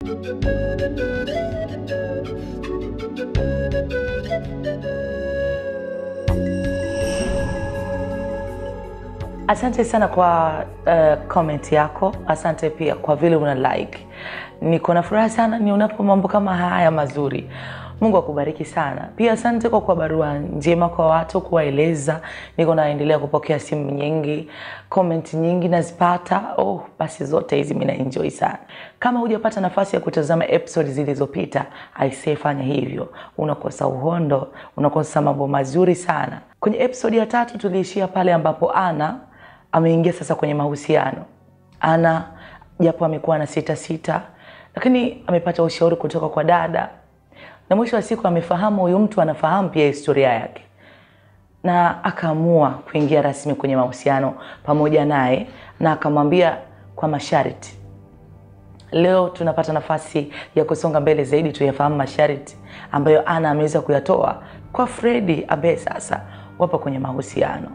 Asante sana kwa uh, comment yako. Asante pia kwa vile una like. Niko na furaha sana nionapo mambo kama haya mazuri. Mungu akubariki sana. Pia asante kwa kwa barua njema kwa watu kuwaeleza. Niko naendelea kupokea simu nyingi, comment nyingi nazipata. Oh, basi zote hizi mimi na enjoy sana. Kama hujapata nafasi ya kutazama episode zilizopita, aisee, fanya hivyo. Unakosa uhondo, unakosa mambo mazuri sana. Kwenye episode ya tatu tuliishia pale ambapo Ana ameingia sasa kwenye mahusiano. Ana japo amekuwa na sita sita, lakini amepata ushauri kutoka kwa dada, na mwisho wa siku amefahamu huyu mtu anafahamu pia historia yake, na akaamua kuingia rasmi kwenye mahusiano pamoja naye, na akamwambia kwa masharti. Leo tunapata nafasi ya kusonga mbele zaidi, tuyafahamu masharti ambayo Ana ameweza kuyatoa kwa Fredi ambaye sasa wapo kwenye mahusiano.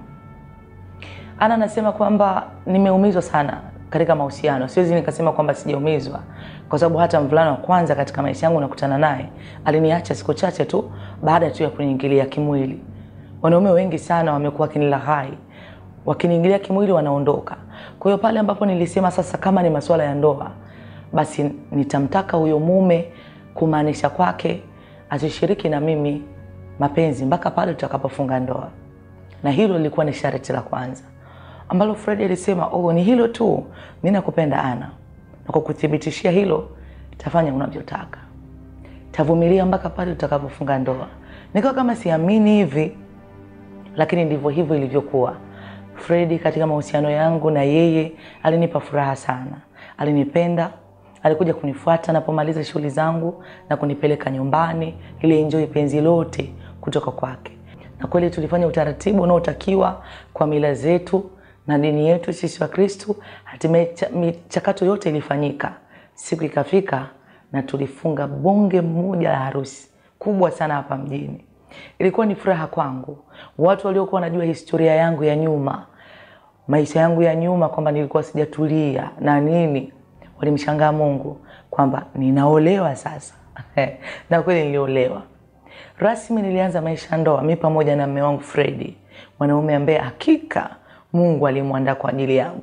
Ana anasema kwamba nimeumizwa sana katika mahusiano. Siwezi nikasema kwamba sijaumizwa, kwa sababu hata mvulana wa kwanza katika maisha yangu nakutana naye aliniacha siku chache tu baada tu ya kuniingilia kimwili. Wanaume wengi sana wamekuwa wakinilaghai, wakiniingilia kimwili wanaondoka. Kwa hiyo pale ambapo nilisema sasa, kama ni masuala ya ndoa, basi nitamtaka huyo mume kumaanisha kwake asishiriki na mimi mapenzi mpaka pale tutakapofunga ndoa, na hilo lilikuwa ni sharti la kwanza ambalo Fred alisema oh, ni hilo tu, mimi nakupenda Ana, na kwa kuthibitishia hilo tafanya unavyotaka, tavumilia mpaka pale tutakapofunga ndoa. Nikawa kama siamini hivi, lakini ndivyo hivyo ilivyokuwa. Fredi katika mahusiano yangu na yeye alinipa furaha sana, alinipenda, alikuja kunifuata napomaliza shughuli zangu na kunipeleka nyumbani ili enjoy penzi lote kutoka kwake, na kweli tulifanya utaratibu unaotakiwa kwa mila zetu na dini yetu sisi wa Kristu. Hatimaye michakato yote ilifanyika, siku ikafika na tulifunga bonge moja la harusi kubwa sana hapa mjini. Ilikuwa ni furaha kwangu. Watu waliokuwa wanajua historia yangu ya nyuma, maisha yangu ya nyuma, kwamba nilikuwa sijatulia na nini, walimshangaa Mungu kwamba ninaolewa sasa na kweli niliolewa rasmi. Nilianza maisha ndoa mi pamoja na mme wangu Fredi, mwanaume ambaye hakika Mungu alimwandaa kwa ajili yangu.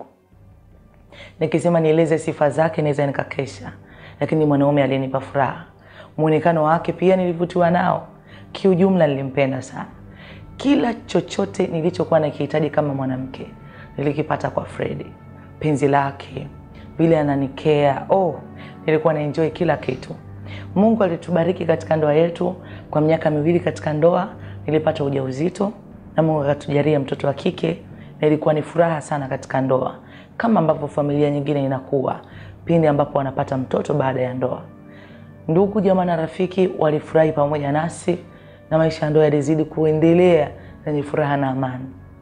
Nikisema nieleze sifa zake naweza nikakesha, lakini mwanaume alinipa furaha. Muonekano wake pia nilivutiwa nao, kiujumla nilimpenda sana. Kila chochote nilichokuwa nakihitaji kama mwanamke nilikipata kwa Fredi. Penzi lake, vile ananikea, oh, nilikuwa na enjoy kila kitu. Mungu alitubariki katika ndoa yetu kwa miaka miwili. Katika ndoa nilipata ujauzito na Mungu akatujalia mtoto wa kike na ilikuwa ni furaha sana katika ndoa, kama ambavyo familia nyingine inakuwa pindi ambapo wanapata mtoto baada ya ndoa. Ndugu jamaa na rafiki walifurahi pamoja nasi na maisha ya ndoa yalizidi kuendelea yenye furaha na amani.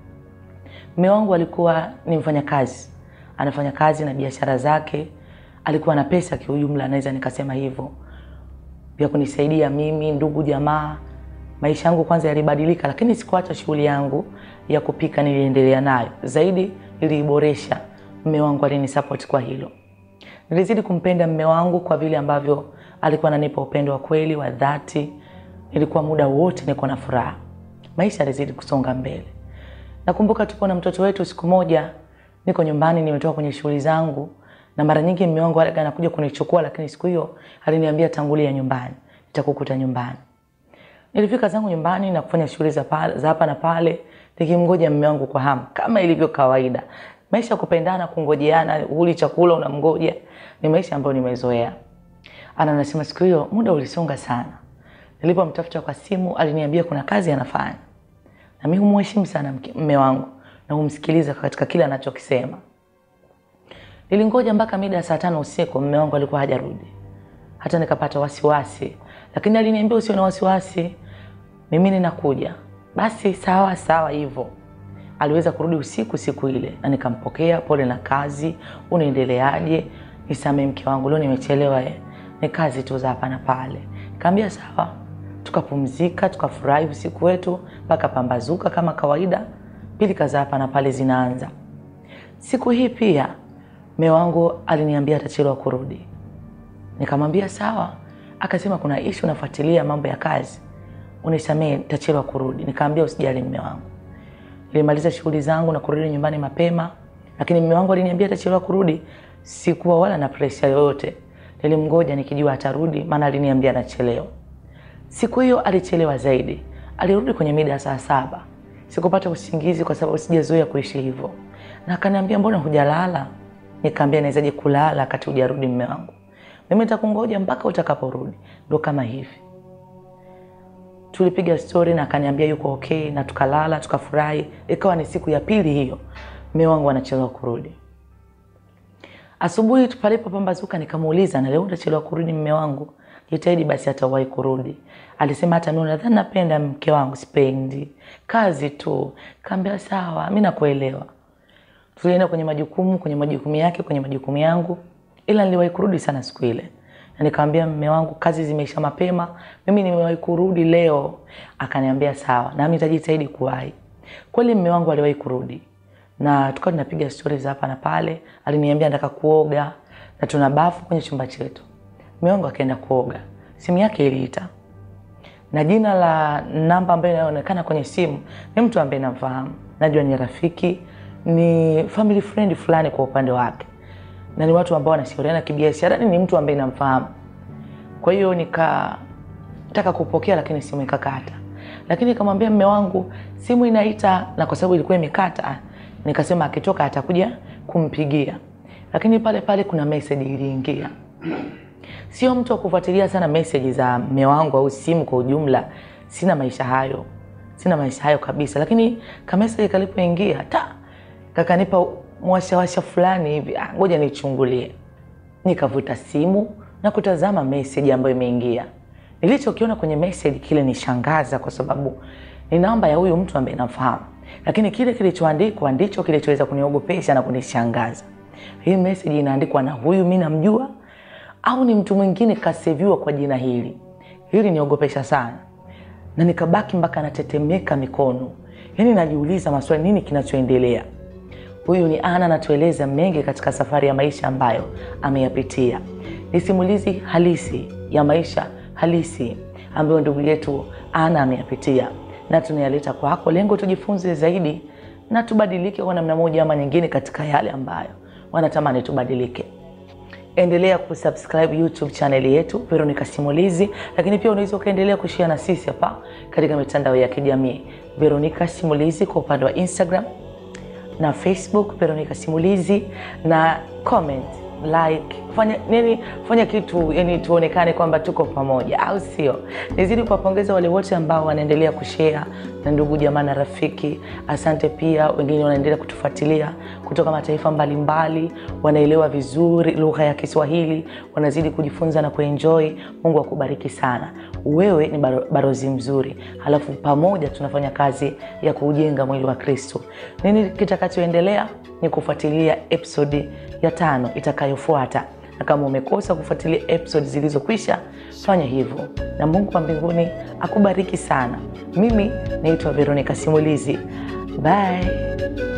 Mume wangu alikuwa ni mfanyakazi, anafanya kazi na biashara zake, alikuwa na pesa kiujumla, naweza nikasema hivyo, vya kunisaidia mimi, ndugu jamaa maisha yangu kwanza yalibadilika, lakini sikuacha shughuli yangu ya kupika, niliendelea nayo zaidi, niliiboresha. Mme wangu alinisupport kwa hilo. Nilizidi kumpenda mme wangu kwa vile ambavyo alikuwa ananipa upendo wa kweli wa dhati. Nilikuwa muda wote niko na furaha, maisha yalizidi kusonga mbele. Nakumbuka tupo na mtoto wetu, siku moja niko nyumbani, nimetoka kwenye shughuli zangu, na mara nyingi mme wangu anakuja kunichukua, lakini siku hiyo aliniambia tangulia nyumbani, nitakukuta nyumbani. Nilifika zangu nyumbani na kufanya shughuli za hapa na pale, nikimngoja mume wangu kwa hamu kama ilivyo kawaida. Maisha ya kupendana, kungojeana, uli chakula unamgoja, ni maisha ambayo nimezoea. Ana anasema siku hiyo muda ulisonga sana. Nilipomtafuta kwa simu, aliniambia kuna kazi anafanya, na mimi humheshimu sana mume wangu na humsikiliza katika kile anachokisema. Nilingoja mpaka mida ya saa tano usiku, mume wangu alikuwa hajarudi, hata nikapata wasiwasi, lakini aliniambia usio na wasiwasi mimi ninakuja. Basi sawa sawa, hivyo aliweza kurudi usiku siku ile, na nikampokea, pole na kazi, unaendeleaje? Nisamee mke wangu, leo nimechelewa, eh, ni kazi tu za hapa na pale. Nikamwambia sawa, tukapumzika, tukafurahi usiku wetu mpaka pambazuka kama kawaida, pilika za hapa na pale zinaanza. Siku hii pia mume wangu aliniambia atachelewa kurudi, Nikamwambia sawa. Akasema kuna ishu nafuatilia mambo ya kazi, unisamee, nitachelewa kurudi. Nikaambia usijali mme wangu. Nilimaliza shughuli zangu na kurudi nyumbani mapema, lakini mme wangu aliniambia atachelewa kurudi. Sikuwa wala na presha yoyote, nilimgoja nikijua atarudi, maana aliniambia anachelewa. Siku hiyo alichelewa zaidi, alirudi kwenye mida ya saa saba. Sikupata usingizi kwa sababu sijazoea kuishi hivyo, na akaniambia mbona hujalala? Nikaambia nawezaje kulala wakati hujarudi mme wangu? Mimi nitakungoja mpaka utakaporudi. Ndo kama hivi tulipiga stori na akaniambia yuko okay, na tukalala tukafurahi. Ikawa ni siku ya pili hiyo, mme wangu anachelewa kurudi. Asubuhi palipopambazuka, nikamuuliza na leo utachelewa kurudi mme wangu? Jitahidi basi atawahi kurudi. Alisema hata mimi nadhani napenda mke wangu, sipendi kazi tu. Kaambia sawa, mi nakuelewa. Tulienda kwenye majukumu, kwenye majukumu yake, kwenye majukumu yangu, ila niliwahi kurudi sana siku ile na nikamwambia mme wangu kazi zimeisha mapema, mimi nimewahi kurudi leo. Akaniambia sawa, nami nitajitahidi kuwahi. Kweli mme wangu aliwahi kurudi na tukawa tunapiga stori za hapa na pale. Aliniambia nataka kuoga na tuna bafu kwenye chumba chetu. Mme wangu akaenda kuoga, simu yake iliita na jina la namba ambayo inaonekana kwenye simu ni mtu ambaye namfahamu, najua ni rafiki, ni family friend fulani kwa upande wake na ni watu ambao wanashauriana kibiashara, ni mtu ambaye namfahamu. Kwa hiyo nikataka kupokea, lakini simu ikakata. Lakini nikamwambia mme wangu simu inaita, na kwa sababu ilikuwa imekata, nikasema akitoka atakuja kumpigia. Lakini pale pale kuna message iliingia. Sio mtu wa kufuatilia sana message za mme wangu au simu kwa ujumla, sina maisha hayo, sina maisha hayo kabisa. Lakini kamessage kalipoingia ta kakanipa mwashawasha fulani hivi, ah, ngoja nichungulie. Nikavuta simu na kutazama message ambayo imeingia. Nilichokiona kwenye message kile nishangaza, kwa sababu ni namba ya huyu mtu ambaye namfahamu, lakini kile kilichoandikwa ndicho kilichoweza kuniogopesha na kunishangaza. Hii message inaandikwa na huyu mimi namjua au ni mtu mwingine kaseviwa kwa jina hili? Hili niogopesha sana, na nikabaki mpaka natetemeka mikono, yaani najiuliza maswali, nini kinachoendelea? Huyu ni Ana anatueleza mengi katika safari ya maisha ambayo ameyapitia. Ni simulizi halisi ya maisha halisi ambayo ndugu yetu Ana ameyapitia, na tunayaleta kwako, lengo tujifunze zaidi na tubadilike kwa namna moja ama nyingine katika yale ambayo wanatamani tubadilike. Endelea kusubscribe YouTube channel yetu Veronica Simulizi, lakini pia unaweza ukaendelea kushare na sisi hapa katika mitandao ya kijamii Veronica Simulizi kwa upande wa Instagram na Facebook Veronica Simulizi, na comment like, fanya nini, fanya kitu yani tuonekane kwamba tuko pamoja, au sio? Nizidi kuwapongeza wale wote ambao wanaendelea kushare na ndugu jamaa na rafiki. Asante pia wengine wanaendelea kutufuatilia kutoka mataifa mbalimbali, wanaelewa vizuri lugha ya Kiswahili, wanazidi kujifunza na kuenjoy. Mungu akubariki sana, wewe ni baro, barozi mzuri, halafu pamoja tunafanya kazi ya kuujenga mwili wa Kristo. Nini kitakachoendelea ni kufuatilia episodi ya tano itakayofuata na kama umekosa kufuatilia episode zilizokwisha fanya hivyo, na Mungu wa mbinguni akubariki sana. Mimi naitwa Veronica Simulizi, bye.